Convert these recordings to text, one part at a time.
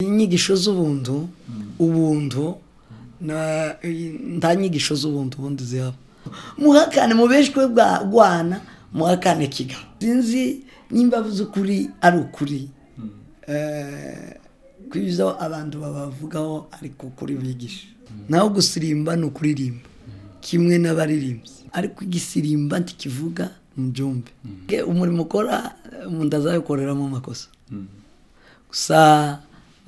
nyigisho z'ubuntu ubuntu na- nta nyigisho z'ubuntu ubundi zihaba muhakane mubeshwe bwa rwana muhakane kiga sinzi nimba z'ukuri ari ukuri Eh, kw'ibyo abantu babavugaho ariko ukuri bigisha naho gusirimba ni ukuririmba kimwe n'abaririmbyi ariko igisirimba ntikivuga mubyumve umurimo ukora umuntu azabikoreramo amakosa gusa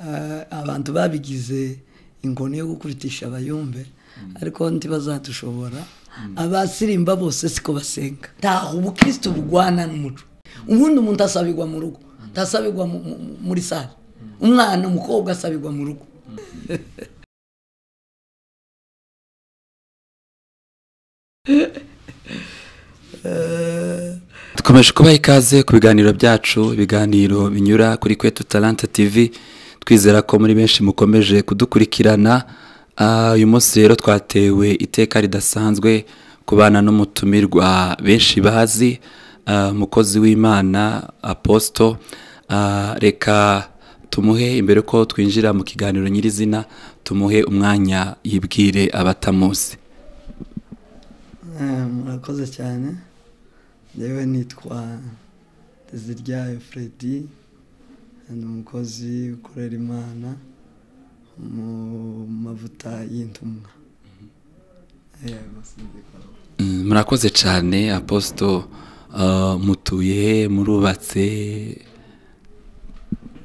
eh, abantu babigize ingoni yo gukuritisha abayumve ariko ntibazadushobora abasirimba bose siko basenga ntaho ubukristo bugwana n'umuco ubundi umuntu asabirwa mu rugo ntasabirwa mu- mu- mu- muri sare umwana umukobwa asabirwa mu rugo dukomeje kubaha ikaze ku biganiro byacu ibiganiro binyura kuri kwetu talanta tv twizera ko muri benshi mukomeje kudukurikirana Ah, uyu munsi rero twatewe iteka ridasanzwe kubana n'umutumirwa benshi bazi ah, umukozi w'imana aposito Ah, reka tumuhe imbere ko twinjira mu kiganiro nyirizina tumuhe umwanya yibwire abatamuzi Eh, murakoze cyane yewe nitwa Deziryayo Freddy ni umukozi ukorera imana mu mavuta y'intumwa yego sinzikora Mm, murakoze cyane aposito ah, mutuye he murubatse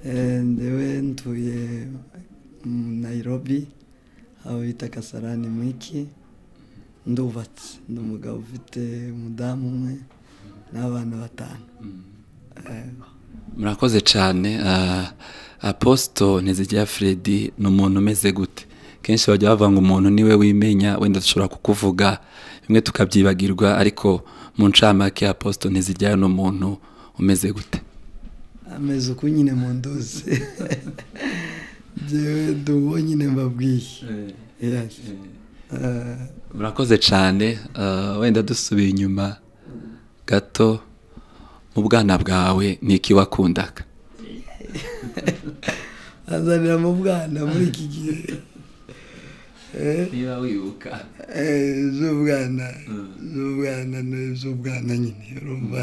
Eh, ndewe ntuye mu nairobi aho bita kasarani mwiki ndubatse ndi umugabo ufite umudamu umwe n'abana batanu Ego. murakoze cyane ah, aposito ntizijya fredi ni umuntu umeze gute kenshi bajya bavuga ngo umuntu niwe wimenya wenda dushobora kukuvuga bimwe tukabyibagirwa ariko mu ncamake aposito ntizijya ni umuntu umeze gute ameze uko nyine mu nduzi ndewe ndi uwo nyine mbabwiye Yes. Eh, murakoze cyane ah, wenda dusubiye inyuma gato mu bwana bwawe ni iki wakundaga azanira mu bwana muri iki gihe Eh, niba wibuka Eh, z'ubwana z'ubwana ni z'ubwana nyine urumva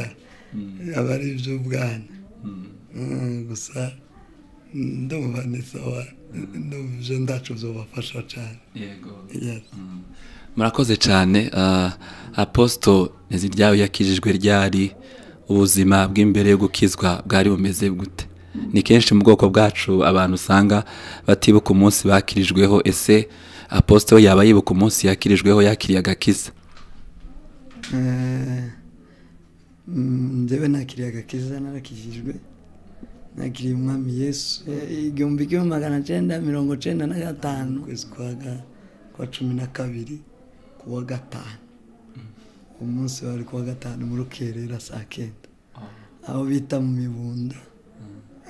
aba ari iby'ubwana Mm, gusa ndumva ni sawa ndumva ibyo ndacu zubafasha cyane yego Yes. murakoze cyane ah, aposito ntiziryawe yakijijwe ryari ubuzima bw'imbere yo gukizwa bwari bumeze gute ni kenshi mu bwoko bwacu abantu usanga batibuka umunsi bakirijweho ese aposito we yaba yibuka umunsi yakirijweho yakiriye agakiza Eh, mm, njyewe nakiriye agakiza narakijijwe nakiriye umwami yesu Eh, igihumbi kimwe magana cyenda mirongo cyenda na gatanu ukwezi kwa ga- kwa cumi na kabiri ku wa gatanu uwo munsi wari ku wa gatanu muri rukerera saa kenda aho bita mu mibunda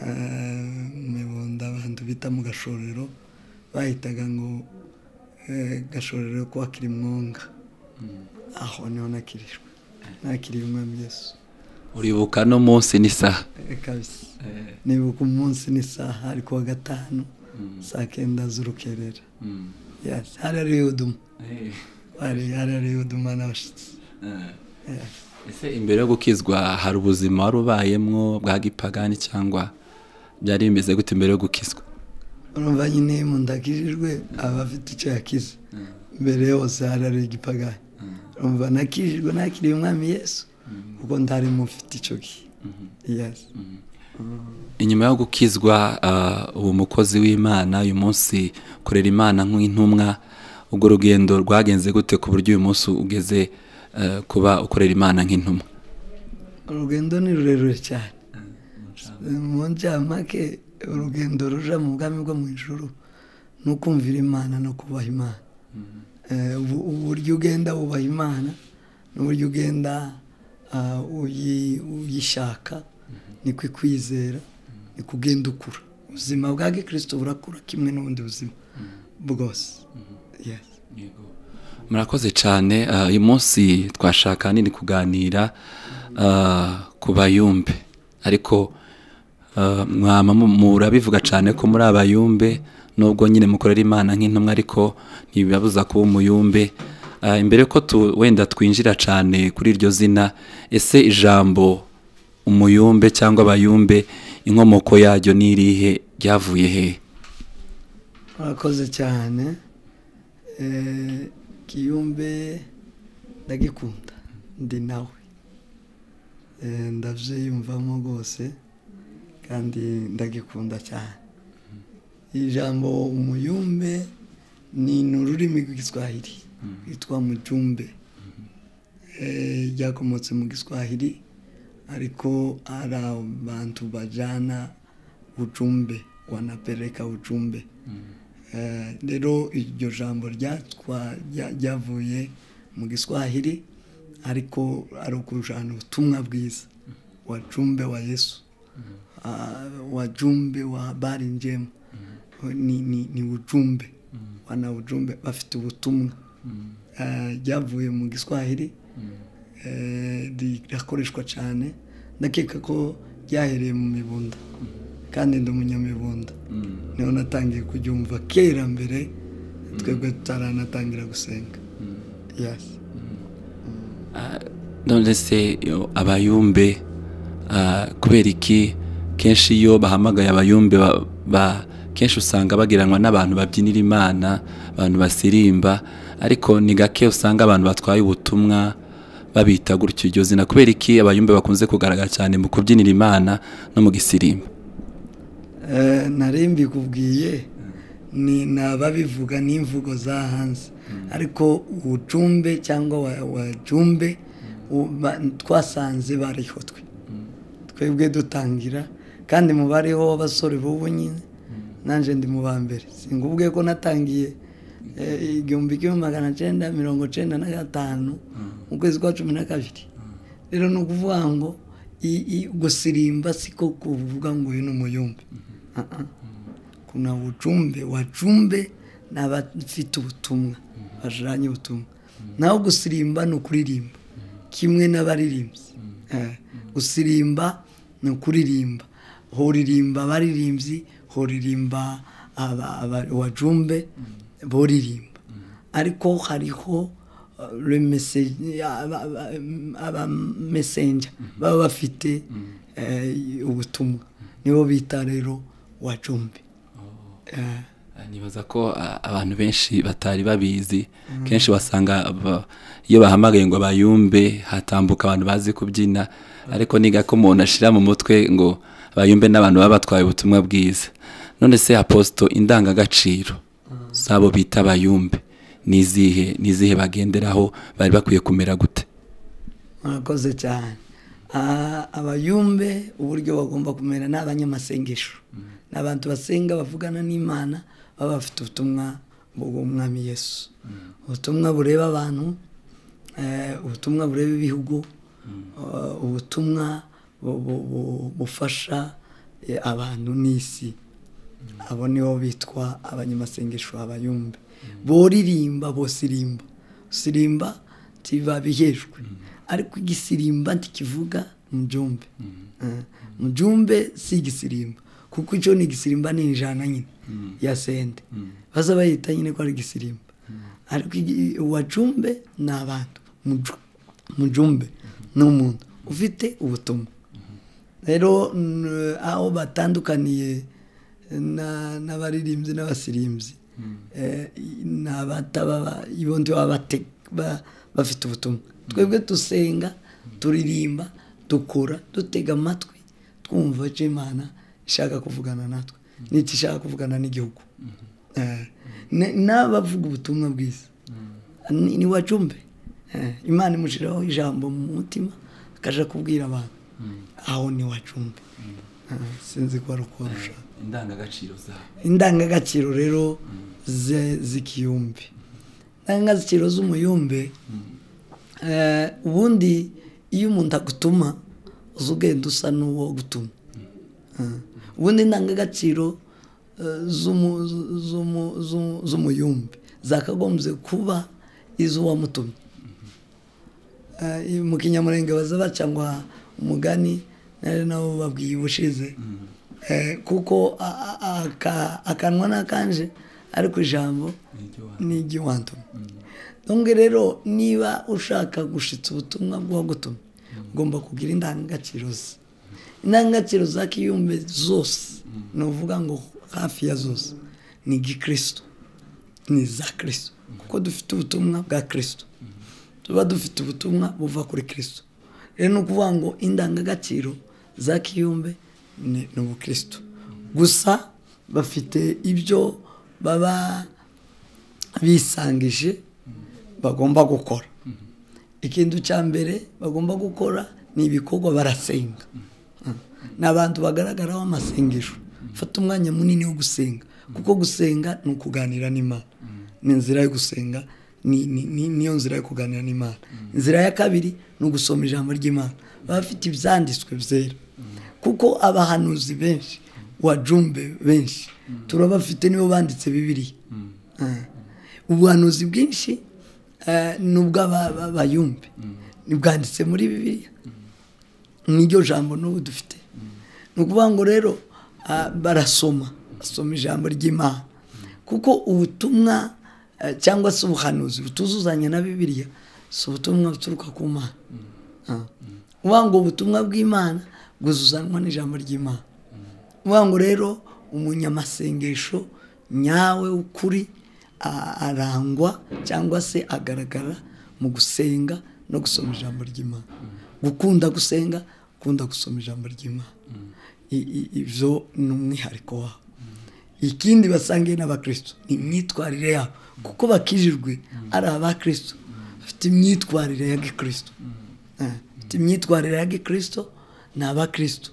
Eh, mu mibunda abantu bita mu gashorero bahitaga ngo eh, gashorero kwa kirimwonga aho niho nakirijwe nakiriye umwami yesu uribuka no munsi n'isaha Eh, kabisa nibuka umunsi n'isaha ari kuwa gatanu saa kenda z'urukerera Yes, hari hari uduma hari hari hari uduma n'abashyitsi Yes. ese imbere yo gukizwa hari ubuzima wari ubayemwo bwa gipagani cyangwa byari bimeze gute imbere yo gukizwa urumva nyine iyo umuntu akijijwe aba afite icyo yakize mbere yose hari hari igipagani urumva nakijijwe nakiriye umwami yesu kuko ntari mufite icyo gihe Yes. inyuma yo gukizwa ah, ubu mukozi w'imana uyu munsi ukorera imana nk'intumwa ubwo rugendo rwagenze gute ku buryo uyu munsi ugeze eh, kuba ukorera imana nk'intumwa urugendo ni rurerure cyane mu ncamake urugendo ruja mu bwami bwo mu ijuru ni ukumvira imana no kubaha imana Eh, ubu- uburyo ugenda wubaha imana n'uburyo ugenda ah, uyi- uyishaka ni ku kwizera ni kugenda ukura ubuzima bwa gikristo burakura kimwe n'ubundi buzima bwose Yes. murakoze cyane ah, uyu munsi twashaka nini kuganira ah, ku bayumbe ariko mwaba murabivuga cyane ko muri abayumbe nubwo nyine mukorera imana nk'intumwa ariko ntibibabuza kuba umuyumbe imbere ko wenda twinjira cyane kuri iryo zina ese ijambo umuyumbe cyangwa abayumbe inkomoko yaryo ni irihe ryavuye he murakoze cyane kiyumbe ndagikunda ndi nawe ndabyiyumvamo rwose kandi ndagikunda cyane ijambo umuyumbe ni ururimi rw'igiswahili rwitwa mujumbe ryakomotse mu giswahili ariko hari abantu bajyana ucumbe wanapereka ucumbe rero iryo jambo ryavuye mu giswahili ariko ari ukujyana ubutumwa bwiza wacumbe wa yesu wajumbe wa bari njemu ni ujumbe wana ujumbe bafite ubutumwa ryavuye mu giswahili rirakoreshwa cyane ndakeka ko ryahereye mu mibunda kandi ndi umunyamibunda niho natangiye kubyumva kera mbere twebwe tutaranatangira gusenga none se abayumbe kubera iki kenshi iyo bahamagaye abayumbe kenshi usanga bagiranwa n'abantu babyinira imana abantu basirimba ariko ni gake usanga abantu batwaye ubutumwa babita gutyo iryo zina kubera iki abayumbe bakunze kugaragara cyane mu kubyinira imana no mu gisirimba narimbi kubwiye ni ababivuga n'imvugo za hanze ariko ucumbe cyangwa wacumbe twasanze bariho twe twebwe dutangira kandi mubariho w'abasore b'ubu nyine nanjye ndi mu ba mbere singubwe ko natangiye igihumbi kimwe magana cyenda mirongo cyenda na gatanu mu kwezi kwa cumi na kabiri rero ni ukuvuga ngo gusirimba siko kuvuga ngo uyu ni umuyumbe kuna bucumbe wacumbe ni abafite ubutumwa bajyanye ubutumwa naho gusirimba ni ukuririmba kimwe n'abaririmbyi gusirimba ni ukuririmba horirimba abaririmbyi horirimba wajumbe boririmba ariko hariho abamesenja baba bafite ubutumwa nibo bita rero wajumbe nibaza ko abantu benshi batari babizi kenshi wasanga iyo bahamagaye ngo bayumbe hatambuka abantu bazi kubyina ariko niga ko umuntu ashyira mu mutwe ngo bayumbe n'abantu baba batwaye ubutumwa bwiza none se aposito indangagaciro zabo bita bayumbe n'izihe n'izihe bagenderaho bari bakwiye kumera gute murakoze cyane abayumbe uburyo bagomba kumera ni abanyamasengesho ni abantu basenga bavugana n'imana baba bafite ubutumwa bw'umwami yesu ubutumwa bureba abantu ubutumwa bureba ibihugu ubutumwa bufasha abantu n'isi abo nibo bitwa abanyamasengesho abayumbe boririmba bosirimba sirimba ntibabihejwe ariko igisirimba ntikivuga mujumbe mujumbe si igisirimba kuko icyo ni igisirimba ni ijana nyine ya sente baza bayita nyine ko ari igisirimba ariko uwajumbe ni abantu mujumbe ni umuntu ufite ubutumwa rero aho batandukaniye n'abaririmbyi n'abasirimbyi ni abataba bafite ubutumwa twebwe dusenga turirimba dukora dutega amatwi twumva icyo imana ishaka kuvugana natwe n'icyo ishaka kuvugana n'igihugu n'abavuga ubutumwa bwiza ni wacumbe imana imushyiraho ijambo mu mutima akajya kubwira abantu aho ni wacumbe sinzi ko ari uko ushaka indangagaciro zabo indangagaciro rero z'ikiyumbe indangagaciro z'umuyumbe ubundi iyo umuntu agutuma uza ugenda usa n'uwo gutuma ubundi indangagaciro z'umuyumbe zakagombye kuba iz'uwamutumye mu kinyamurenge baza baca ngo umugani nari nabo babwiye ubushize kuko akanwa n'akanje ariko ijambo ni iry'iwantumye ntunge rero niba ushaka gushitsa ubutumwa bw'uwagutumye ugomba kugira indangagaciro ze indangagaciro za kiyumbe zose ni uvuga ngo hafi ya zose ni igikristo ni iza kirisito kuko dufite ubutumwa bwa kirisito tuba dufite ubutumwa buva kuri kirisito rero ni ukuvuga ngo indangagaciro za kiyumbe ni ubukristo gusa bafite ibyo baba bisangije bagomba gukora ikintu cya mbere bagomba gukora ni ibikorwa barasenga ni abantu bagaragaraho amasengesho fata umwanya munini wo gusenga kuko gusenga ni ukuganira n'imana ni inzira yo gusenga niyo nzira yo kuganira n'imana inzira ya kabiri ni ugusoma ijambo ry'imana baba bafite ibyanditswe byera kuko abahanuzi benshi wajumbe benshi turabafite nibo banditse bibiriya ubuhanuzi bwinshi ni ubw'abayumbe ntibwanditse muri bibiriya niryo jambo n'ubu dufite ni ukuvuga ngo rero barasoma basoma ijambo ry'imana kuko ubutumwa cyangwa se ubuhanuzi butuzuzanya na bibiriya si ubutumwa buturuka ku mana uvuga ngo ubutumwa bw'imana guzuzanwa n'ijambo ry'imana uvuga ngo rero umunyamasengesho nyawe ukuri arangwa cyangwa se agaragara mu gusenga no gusoma ijambo ry'imana gukunda gusenga gukunda gusoma ijambo ry'imana ibyo ni umwihariko wabo ikindi basangiye n'abakristo ni imyitwarire yabo kuko bakijijwe ari abakristo bafite imyitwarire ya gikristo bafite imyitwarire ya gikristo ni abakristo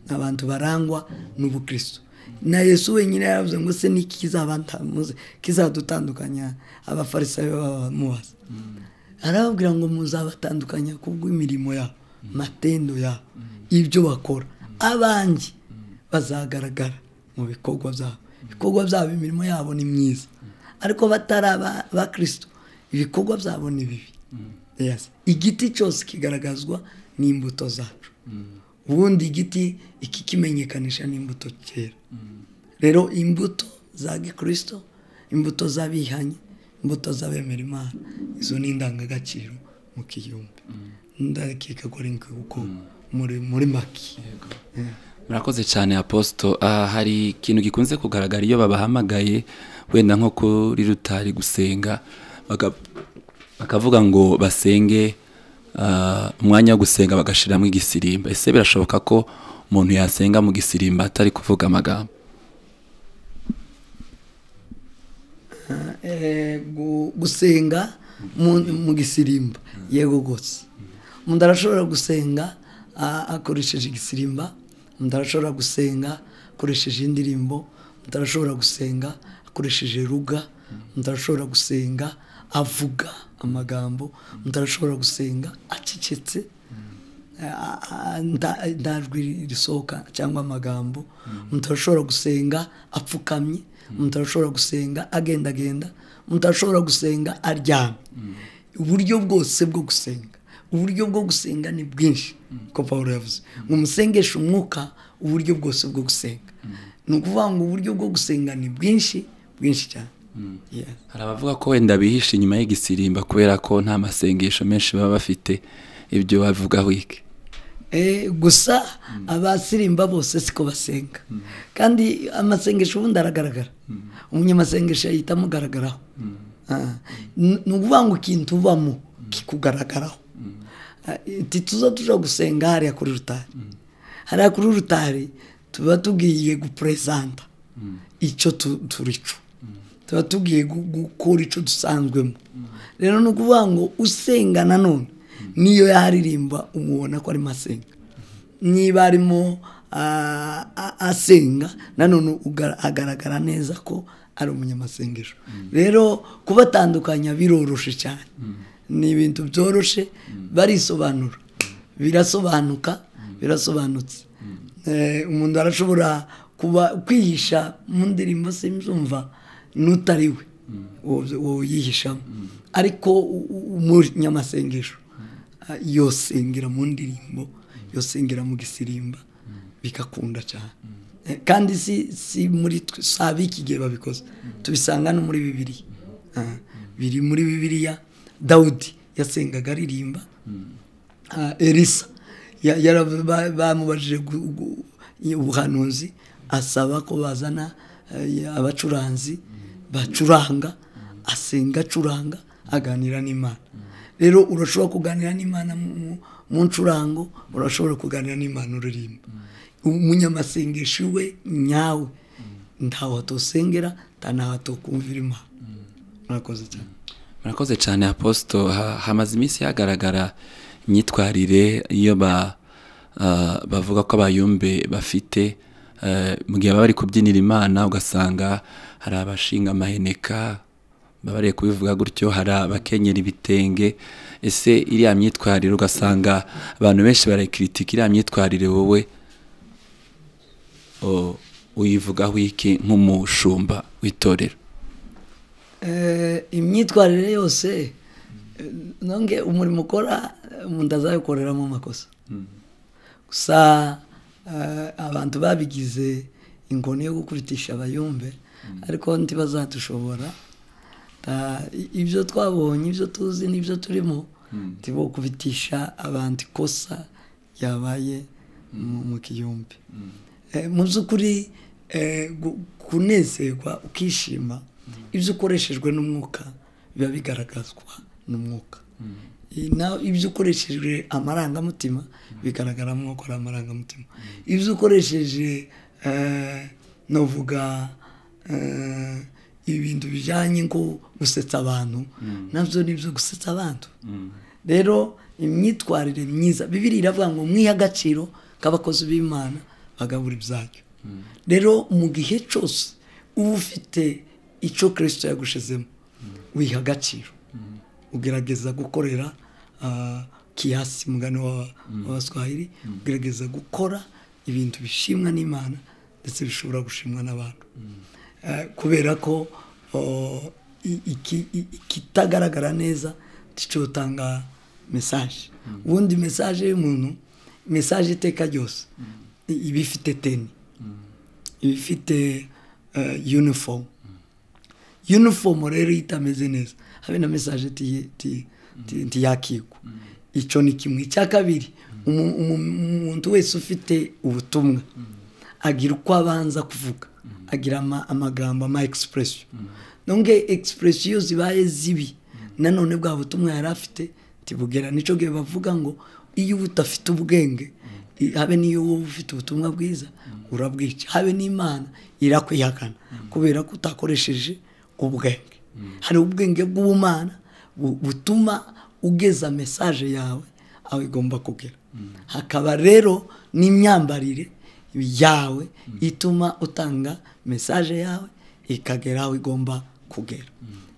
ni abantu barangwa n'ubukristo na yesu wenyine yaravuze ngo se ni kizadutandukanya abafarisayo bamubaza arababwira ngo muzabatandukanya kubw'imirimo yabo matendo yabo ibyo bakora abanjye bazagaragara mu bikorwa byabo ibikorwa byabo imirimo yabo ni myiza ariko batari abakristo ibikorwa byabo ni bibi igiti cyose kigaragazwa n'imbuto zacu ubundi igiti ikikimenyekanisha n'imbuto kera rero imbuto za gikirisito imbuto z'abihanye imbuto z'abemera imana izo ni indangagaciro mu kiyumbi ndakeka ko ari kuko muri maki murakoze cyane aposito hari ikintu gikunze kugaragara iyo babahamagaye wenda nko kuri rutari gusenga bakavuga ngo basenge umwanya wo gusenga bagashiramo igisimba ese birashoboka ko umuntu yasenga mu gisimba atari kuvuga amagambo gusenga mu gisimba yego rwose umuntu arashobora gusenga akoresheje igisimba umuntu arashobora gusenga akoresheje indirimbo umuntu arashobora gusenga akoresheje ruga umuntu arashobora gusenga avuga amagambo umuntu arashobora gusenga acecetse ndajwi risohoka cyangwa amagambo umuntu arashobora gusenga apfukamye umuntu arashobora gusenga agendagenda umuntu arashobora gusenga aryamye uburyo bwose bwo gusenga uburyo bwo gusenga ni bwinshi ko paul yavuze ngo umusengeshe umwuka uburyo bwose bwo gusenga ni ukuvuga ngo uburyo bwo gusenga ni bwinshi bwinshi cyane hari abavuga ko wenda bihishe inyuma yigisirimba kubera ko nta masengesho menshi baba bafite ibyo bavugaho iki gusa abasirimba bose siko basenga kandi amasengesho ubundi aragaragara umunyamasengesho yahita amugaragaraho ni ukuvuga ngo ikintu ubamo kikugaragaraho tuza tujya gusenga hariya kuri rutari hariya kuri rutari tuba tugiye guperezanta icyo turico tuba tugiye gukora icyo dusanzwemo rero ni ukuvuga ngo usenga nanone niyo yaririmba umubona ko arimo asenga niba arimo asenga nanone agaragara neza ko ari umunyamasengesho rero kubatandukanya biroroshye cyane ni ibintu byoroshye barisobanura birasobanuka birasobanutse umuntu arashobora kuba kwihisha mu ndirimbo simzumva n'utari we wowe yihishamo ariko umunyamasengesho yosengera mu ndirimbo yosengera mu gisirimba bigakunda cyane kandi si si muri twe- si ab'iki gihe babikoze tubisanga no muri bibiriya Ah, biri muri bibiriya dawudi yasengaga aririmba Ah, elisa ya- yara- ba- bamubajije gu- gu- ubuhanuzi asaba ko bazana eh, abacuranzi bacuranga asenga acuranga aganira n'imana rero urashobora kuganira n'imana mu- mu- mu ncurango urashobora kuganira n'imana uririmba umunyamasengesho we nyawe ntawe atosengera nta ntawe atokumvira imana murakoze cyane murakoze cyane aposito Ha- hamaze iminsi hagaragara imyitwarire iyo ba- ah, bavuga ko abayumbe bafite eh, mu gihe baba bari kubyinira imana ugasanga hari abashinga amaheneka babariye kubivuga gutyo hari abakenyera ibitenge ese iriya myitwarire ugasanga abantu benshi barayikiritika iriya myitwarire wowe o- uyivugaho iki nk'umushumba w'itorero Eh, imyitwarire yose eh, nonge umurimo ukora eh, umuntu azawukoreramo amakosa gusa eh, abantu babigize ingoni yo gukubitisha abayumbe ariko ntibazadushobora Ta- i- ibyo twabonye ibyo tuzi n'ibyo turimo ntibokubitisha abantu ikosa ryabaye mu- mu kiyumbi Eh, mu by'ukuri eh, gu- kunezerwa ukishima ibyo ukoreshejwe n'umwuka biba bigaragazwa n'umwuka Eh, naho ibyo ukoreshejwe amarangamutima bigaragara mu ukora amarangamutima ibyo ukoresheje eh, novuga eh, ibintu bijyanye nko gusetsa abantu nabyo ni ibyo gusetsa abantu rero imyitwarire myiza bibiri iravuga ngo mwihe agaciro k'abakozi b'imana bagabura ibyacu rero mu gihe cyose uba ufite icyo kirisito yagushizemo wiha agaciro ugerageza gukorera ah, kiyasi mugani wa- w'abaswahili ugerageza gukora ibintu bishimwa n'imana ndetse bishobora gushimwa n'abantu Eh, kubera ko oh, i- iki- i- ikitagaragara neza ticotanga mesaje ubundi mesaje y'umuntu mesaje iteka ryose i- iba ifite teni iba ifite eh, uniform uniform rero iyo itameze neza habe na mesaje ti- ti- ti- ntiyakigwa icyo ni kimwe icya kabiri umu- umu- umuntu wese ufite ubutumwa agira uko abanza kuvuga agira ama- amagambo ama expression nubwo expression iyo zibaye zibi nanone bwa butumwa yari afite ntibugera nicyo gihe bavuga ngo iyo uba udafite ubwenge i- habe n'iyo wowe ufite ubutumwa bwiza urabwica habe n'imana irakwihakana kubera ko utakoresheje ubwenge hari ubwenge bw'ubumana bu- butuma ugeza mesaje yawe aho igomba kugera hakaba rero n'imyambarire yawe ituma utanga mesaje yawe ikagera aho igomba kugera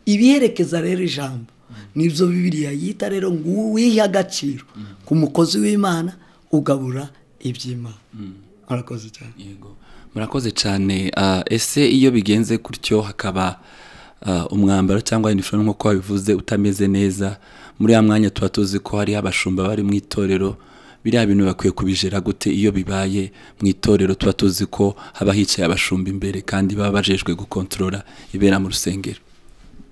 ibiherekeza rero ijambo nibyo bibiriya yita rero ngo wihe agaciro ku mukozi w'imana ugabura iby'imana murakoze cyane Yego. murakoze cyane Ah, ese iyo bigenze gutyo hakaba ah, umwambaro cyangwa iniforume nk'uko wabivuze utameze neza muri ya mwanya tuba tuzi ko hariho abashumba bari mu itorero biriya bintu bakwiye kubijera gute iyo bibaye mu itorero tuba tuzi ko haba hicaye abashumba imbere kandi baba bajejwe gukontorora ibera mu rusengero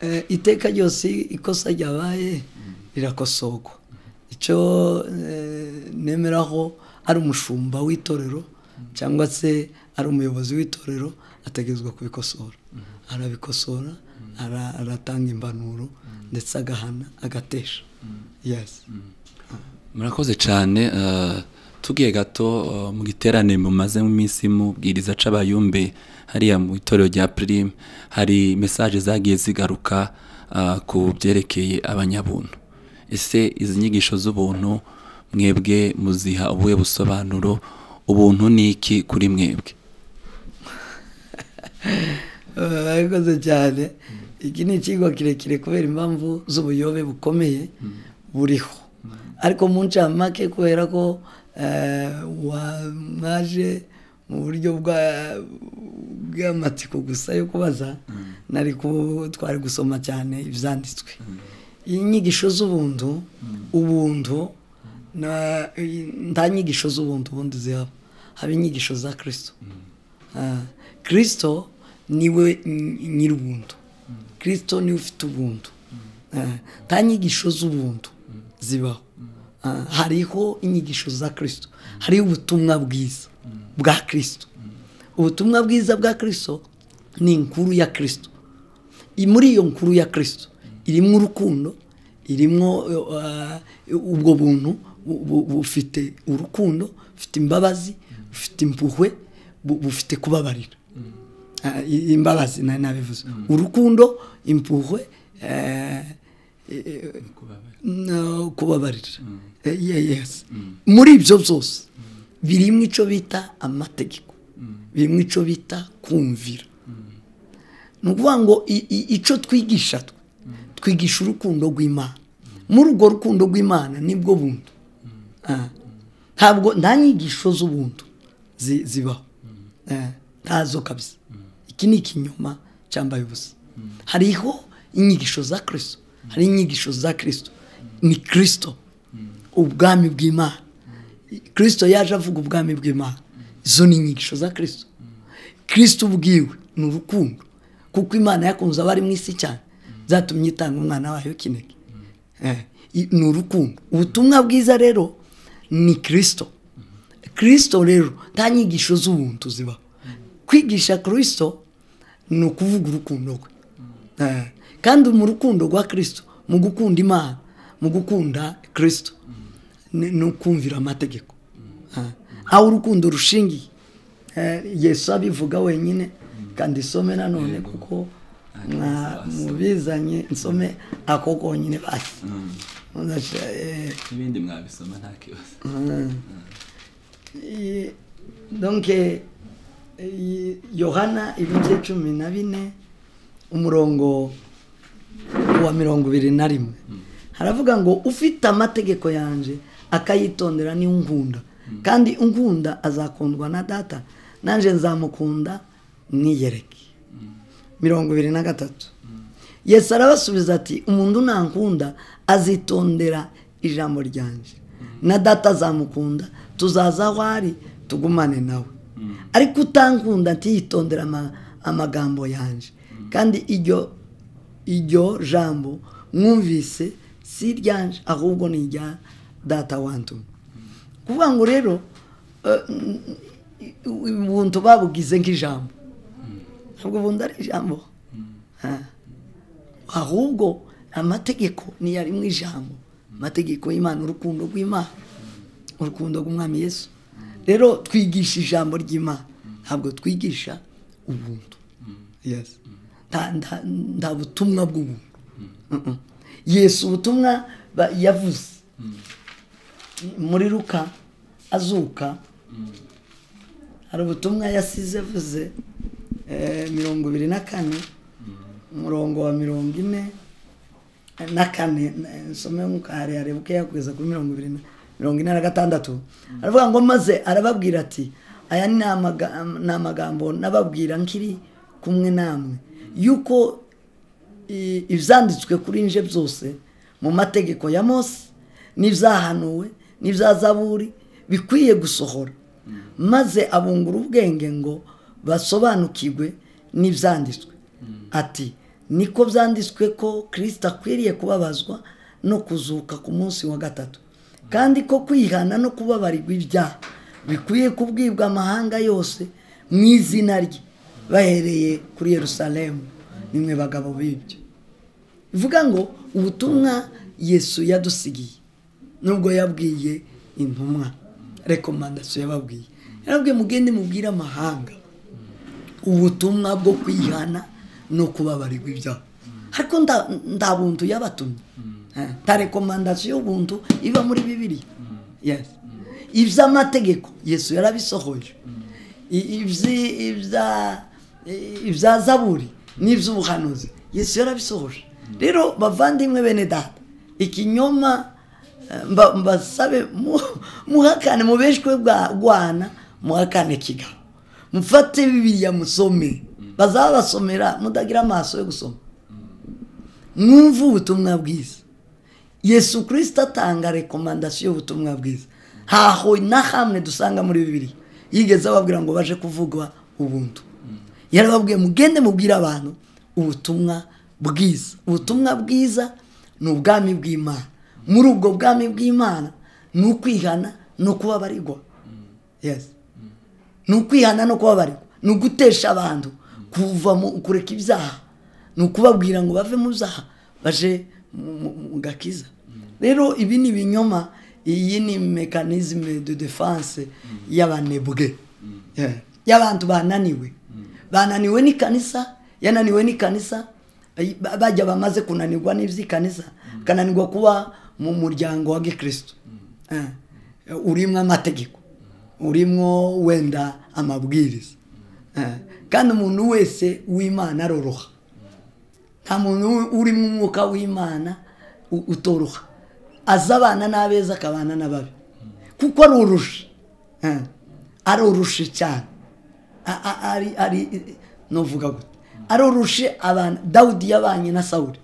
Eh, iteka ryose ikosa ryabaye rirakosorwa icyo eh, nemeraho ari umushumba w'itorero cyangwa se ari umuyobozi w'itorero ategerezwa kubikosora arabikosora ara- aratanga impanuro ndetse agahana agatesha yes murakoze cyane eh, tugiye gato eh, mu giterane mumaze mu minsi mubwiriza c'abayumbe hariya mu itorero rya pirimu hari mesaje zagiye zigaruka eh, ku byerekeye abanyabuntu ese izi nyigisho z'ubuntu mwebwe muziha ubuhe busobanuro ubuntu ni iki kuri mwebwe murakoze cyane iki ni ikigo kirekire kubera impamvu z'ubuyobe bukomeye buriho ariko mu ncamake kubera ko eh, wa- mwaje mu buryo bwa- bw'amatsiko gusa yo kubaza nari ku- twari gusoma cyane ibyanditswe inyigisho z'ubuntu ubuntu na- nta nyigisho z'ubuntu ubundi zihaba haba inyigisho za kirisito kirisito niwe nyir'ubuntu kirisito niwe ufite ubuntu nta nyigisho z'ubuntu zibaho hariho inyigisho za kirisito hariho ubutumwa bwiza bwa kirisito ubutumwa bwiza bwa kirisito ni inkuru ya kirisito muri iyo nkuru ya kirisito irimo urukundo irimo ubwo buntu bufite urukundo bufite imbabazi bufite impuhwe bufite kubabarira imbabazi nabivuze urukundo impuhwe kubabarira muri ibyo byose birimo icyo bita amategeko birimo icyo bita kumvira ni ukuvuga ngo icyo twigisha twe twigisha urukundo rw'imana muri urwo rukundo rw'imana nibwo buntu ntabwo nta nyigisho z'ubuntu zibaho ntazo kabisa iki ni ikinyoma cyambaye ubusa hariho inyigisho za kirisito hari inyigisho za kirisito ni kirisito ubwami bw'imana kirisito yaje avuga ubwami bw'imana izo ni inyigisho za kirisito kirisito ubwiwe ni urukundo kuko imana yakunze abari mu isi cyane zatumye itanga umwana wayo kinege ni urukundo ubutumwa bwiza rero ni kirisito kirisito rero nta nyigisho z'ubuntu zibaho kwigisha kirisito ni ukuvuga urukundo rwe kandi mu rukundo rwa kirisito mu gukunda imana mu gukunda kirisito ni ukumvira amategeko aho urukundo rushingiye yesu abivuga wenyine kandi isome nanone kuko mubizanye nsome ako konyine basi n'ibindi mwabisoma nta kibazo donke yohana ibice cumi na bine umurongo wa mirongo ibiri na rimwe haravuga ngo ufite amategeko yanjye akayitondera niwe unkunda kandi unkunda azakundwa na data nanjye nzamukunda mwiyereke mirongo ibiri na gatatu yesu arabasubiza ati umuntu nankunda azitondera ijambo ryanjye na data azamukunda tuzaza aho ari tugumane nawe ariko utankunda ntiyitondere amagambo yanjye kandi iryo jambo mwumvise si iryanjye ahubwo ni irya data wantumye kuvuga ngo rero ubuntu babugize nk'ijambo ntabwo ubundi ari ijambo ahubwo amategeko niyo ari mu ijambo amategeko y'imana urukundo rw'imana urukundo rw'umwami Yesu rero twigisha ijambo ry'imana ntabwo twigisha ubuntu nta butumwa bw'ubuntu Yesu ubutumwa yavuze muri ruka azuka hari ubutumwa yasize avuze mirongo ibiri na kane umurongo wa mirongo ine na kane nsome nk'uko harehare bukeya kugeza kuri mirongo ibiri na mirongo ine na gatandatu aravuga ngo maze arababwira ati aya ni amagambo n'ababwira nkiri kumwe namwe yuko ibyanditswe kuri nje byose mu mategeko ya mose n'ibyahanuwe n'ibyazaburi bikwiye gusohora maze abungura ubwenge ngo basobanukirwe n'ibyanditswe ati niko byanditswe ko kirisita akwiriye kubabazwa no kuzuka ku munsi wa gatatu kandi ko kwihana no kubabarirwa ibyaha bikwiye kubwibwa amahanga yose mu izina rye bahereye kuri Yerusalemu nimwe bagabo b'ibyo bivuga ngo ubutumwa yesu yadusigiye nubwo yabwiye intumwa rekomandasiyo yababwiye yarabwiye mugende mubwire amahanga ubutumwa bwo kwihana no kubabarirwa ibyaha ariko nta buntu yabatumye nta rekomandasiyo y'ubuntu iba muri bibiri iby'amategeko yesu yarabisohoje ibya zaburi n'iby'ubuhanuzi yesu yarabisohoje rero bavandimwe bene data ikinyoma mbasabe muhakane mubeshwe rwana muhakane kigali mufate bibiriya musome bazabasomera mudagira amaso yo gusoma mwumve ubutumwa bwiza yesu kirisita atanga rekomandasiyo y'ubutumwa bwiza ntaho na hamwe dusanga muri bibiri yigeze ababwira ngo baje kuvugwa ubuntu yarababwiye mugende mubwire abantu ubutumwa bwiza ubutumwa bwiza ni ubwami bw'imana muri ubwo bwami bw'imana ni ukwihana ni ukubabarirwa yesi ni ukwihana no kubabarirwa ni ugutesha abantu kuva mu kureka ibyaha ni ukubabwira ngo bave mu byaha baje mu- mu mu gakiza rero ibi ni ibinyoma iyi ni mekanizme de defense y'abanebwe Yeah. y'abantu bananiwe bananiwe n'ikanisa yananiwe n'ikanisa ay- ba- bajya bamaze kunanirwa n'iby'ikanisa akananirwa kuba mu muryango wa gikristo Eh, urimo amategeko urimo wenda amabwiriza Eh, kandi umuntu wese w'imana aroroha nta muntu urimo umwuka w'imana u- utoroha azi abana n'abeza akabana n'ababi kuko aroroshe Eh, aroroshe cyane A- a- ari ari novuga gute aroroshe abana dawudi yabanye na sawuri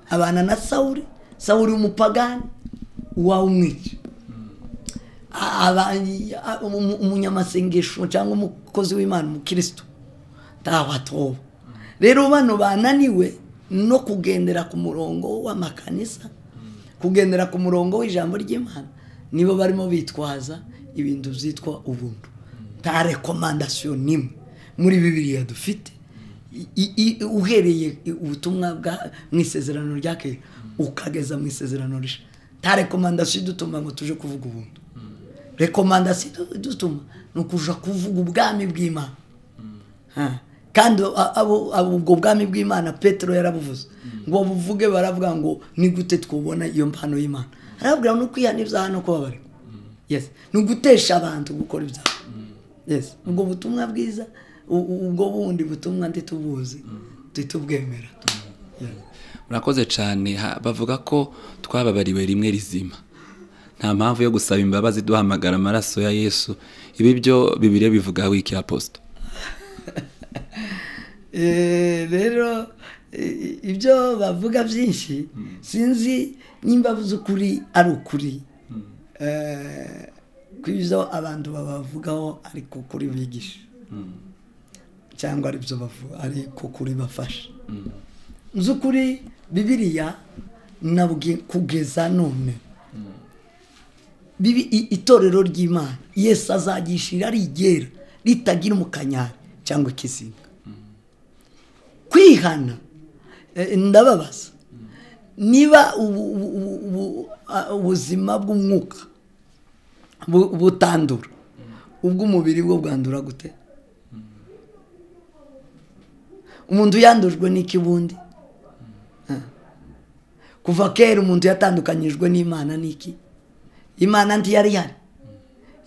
abana na sawuri sawuri umupagani wawumwica A- aba- a- umu- umunyamasengesho cyangwa umukozi w'imana umukristo ntawatoba rero bano bananiwe no kugendera ku murongo w'amakanisa kugendera ku murongo w'ijambo ry'imana nibo barimo bitwaza ibintu byitwa ubuntu nta rekomandasiyo n'imwe muri bibiriya dufite i- i- i- uhereye i- ubutumwa bwa mu isezerano rya kera ukageza mu isezerano rishya nta rekomandasiyo idutuma ngo tuje kuvuga ubuntu rekomandasiyo idutuma ni ukuja kuvuga ubwami bw'imana Ha. kandi a- abo- abo ubwo bwami bw'imana petero yarabuvuze ngo babuvuge baravuga ngo ni gute twubona iyo mpano y'imana arababwira no kwihana ibyaha no kubabarirwa yes ni ugutesha abantu gukora ibyaha yes ubwo butumwa bwiza u- u- ubwo bundi butumwa ntitubuzi ntitubwemera Yeah. murakoze cyane ha- bavuga ko twababariwe rimwe rizima nta mpamvu yo gusaba imbabazi duhamagara amaraso ya yesu ibi byo bibiri bivuga wiki aposita Eh, rero eh, ibyo bavuga byinshi sinzi nimba by'ukuri ari ukuri Eh, ko ibyo abantu babavugaho ari ku kuri bigisha cyangwa ari byo bavuga ari ku kuri bafasha by'ukuri bibiriya nabwe kugeza none bibi i- itorero ry'imana yesu azagishira rigera ritagira umukanyari cyangwa ikizinga kwihana eh, ndababaza niba ubu- ubu- ubu- ubu- a- ubuzima bw'umwuka bu- butandura ubw'umubiri bwo bwandura gute umuntu yandujwe n'ikibundi Ah. kuva kera umuntu yatandukanyijwe n'imana n'iki imana ntiyari ihari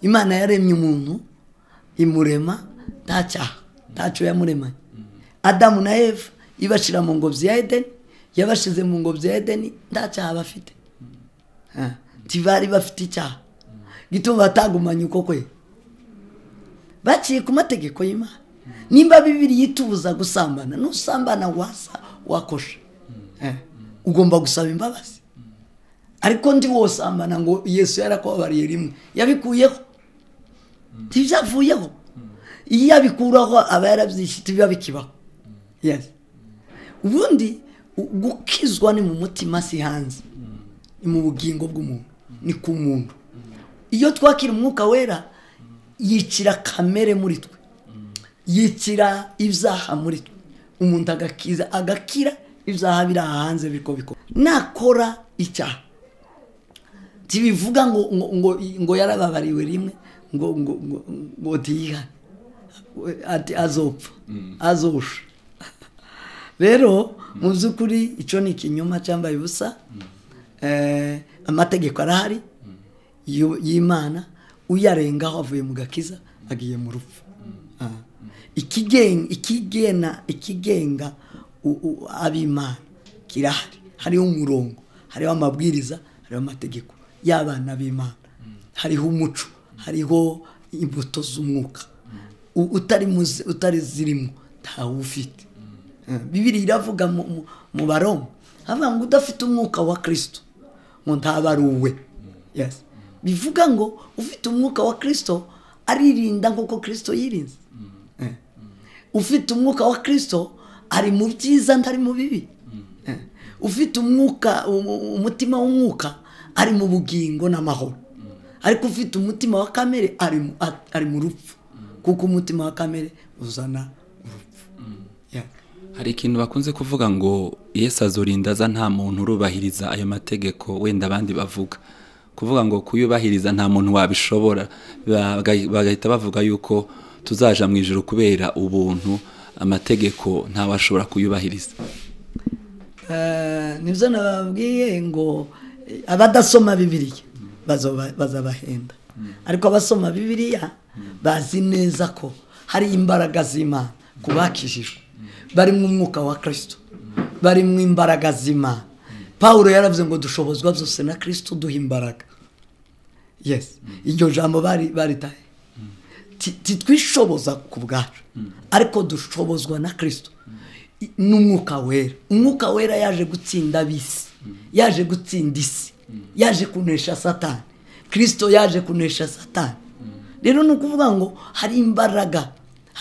imana yaremye umuntu imurema nta cyaha ntacyo yamuremanye adamu na eva ibashyira mu ngobyi ya edeni yabashyize mu ngobyi ya edeni nta cyaha bafite Ah, ntibari bafite icyaha gituma batagumanye uko kwe baciye ku mategeko y'imana nimba bibiri yitubuza gusambana nusambana wasa wakosha Eh, ugomba gusaba imbabazi ariko ndi wosambana ngo yesu yarakubabariye rimwe yabikuyeho ntibyavuyeho iyo abikuraho aba yarabyishyitse biba bikibaho Yes. ubundi u- gukizwa ni mu mutima si hanze ni mu bugingo bw'umuntu ni ku muntu iyo twakira umwuka wera yicira kamere muri twe yicira ibyaha muri twe umuntu agakiza agakira ibyaha biri aha hanze biriko bikora nakora icyaha ntibivuga ngo ngo ngo, ngo yarababariwe rimwe ngo ngo ngo, ngo ntiyihane ati azopfa azosha rero mu by'ukuri icyo ni ikinyoma cyambaye ubusa Eh, amategeko arahari y'u- y'imana uyarengaho avuye mu gakiza agiye mu rupfu Ah. Ikigen- ikigena ikigenga u- u- ab'imana kirahari hariho umurongo hariho amabwiriza hariho amategeko y'abana b'imana hariho umuco hariho imbuto z'umwuka U- utari muzi- utari zirimo ntawufite bibiri iravuga mu- mu- mu baroma havuga ngo udafite umwuka wa kirisito ngo ntabaruwe yes bivuga ngo ufite umwuka wa kirisito aririnda nk'uko kirisito yirinze Eh. ufite umwuka wa kirisito ari mu byiza ntari mu bibi ufite umwuka umu- umutima w'umwuka ari mu bugingo n'amahoro ariko ufite umutima wa kamere ari mu- a- ari mu rupfu kuko umutima wa kamere uzana urupfu Yeah. hari ikintu bakunze kuvuga ngo yesu azurinda aza nta muntu urubahiriza ayo mategeko wenda abandi bavuga kuvuga ngo kuyubahiriza nta muntu wabishobora baga- bagahita bavuga yuko tuzaja mu ijoro kubera ubuntu amategeko ntawashobora kuyubahiriza Eh, nibyo nababwiye ngo eh, abadasoma bibiliya bazoba- bazabahenda ariko abasoma bibiliya bazi neza ko hari imbaraga z'imana ku bakijijwe bari mu mwuka wa kirisito bari mu imbaraga z'imana pawulo yaravuze ngo dushobozwa byose na kirisito duha imbaraga yes iryo jambo bari baritaye Ti- titwishoboza ku bwacu ariko dushobozwa na kirisito I- n'umwuka wera umwuka wera yaje gutsinda ab'isi yaje gutsinda isi yaje kunesha satani kirisito yaje kunesha satani rero ni ukuvuga ngo hari imbaraga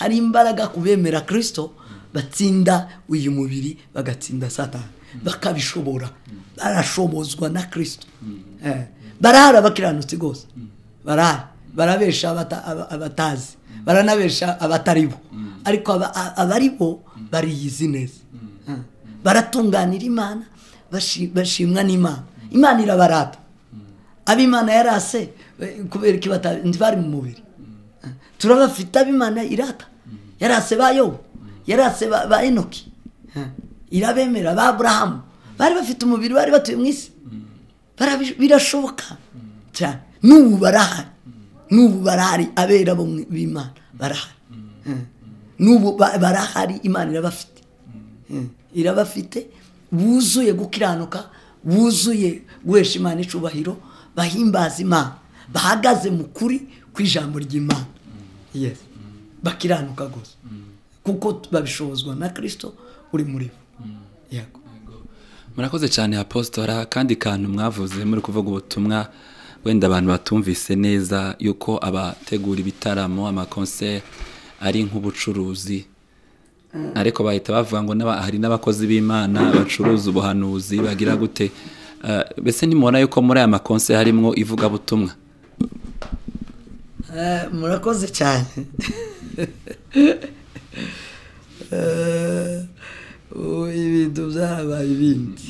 hari imbaraga ku bemera kirisito batsinda uyu mubiri bagatsinda satani bakabishobora barashobozwa na kirisito Eh, barahari abakiranutsi rwose barahari barabesha abata- aba- abatazi baranabesha abatari bo ariko aba- a- abari bo bariyizi neza Ah. baratunganira imana bashi- bashimwa n'imana imana irabarata ab'imana yarase eh, kubera iki bata- ntibari mu mubiri Ah. turabafite ab'imana irata yarase ba yobu yarase ba ba enoki Ah. irabemera ba aburahamu bari bafite umubiri bari batuye mu isi Barabi- birashoboka cyane n'ubu barahari n'ubu barahari abera bo mu- b'imana barahari Mm. n'ubu ba- barahari imana irabafite Mm. irabafite buzuye gukiranuka buzuye guhesha imana icubahiro bahimbaza imana bahagaze mu kuri ku ijambo ry'imana yes bakiranuka rwose kuko t- babishobozwa na kirisito uri muri bo yego murakoze cyane apositora kandi kantu mwavuze muri kuvuga ubutumwa wenda abantu batumvise neza yuko abategura ibitaramo amakonseri ari nk'ubucuruzi ariko bahita bavuga ngo n'aba- hari n'abakozi b'imana bacuruza ubuhanuzi bagira gute Eh, mbese nimubona yuko muri aya makonseri harimo ivugabutumwa Eh, murakoze cyane Eh, ubu ibintu byarabaye ibindi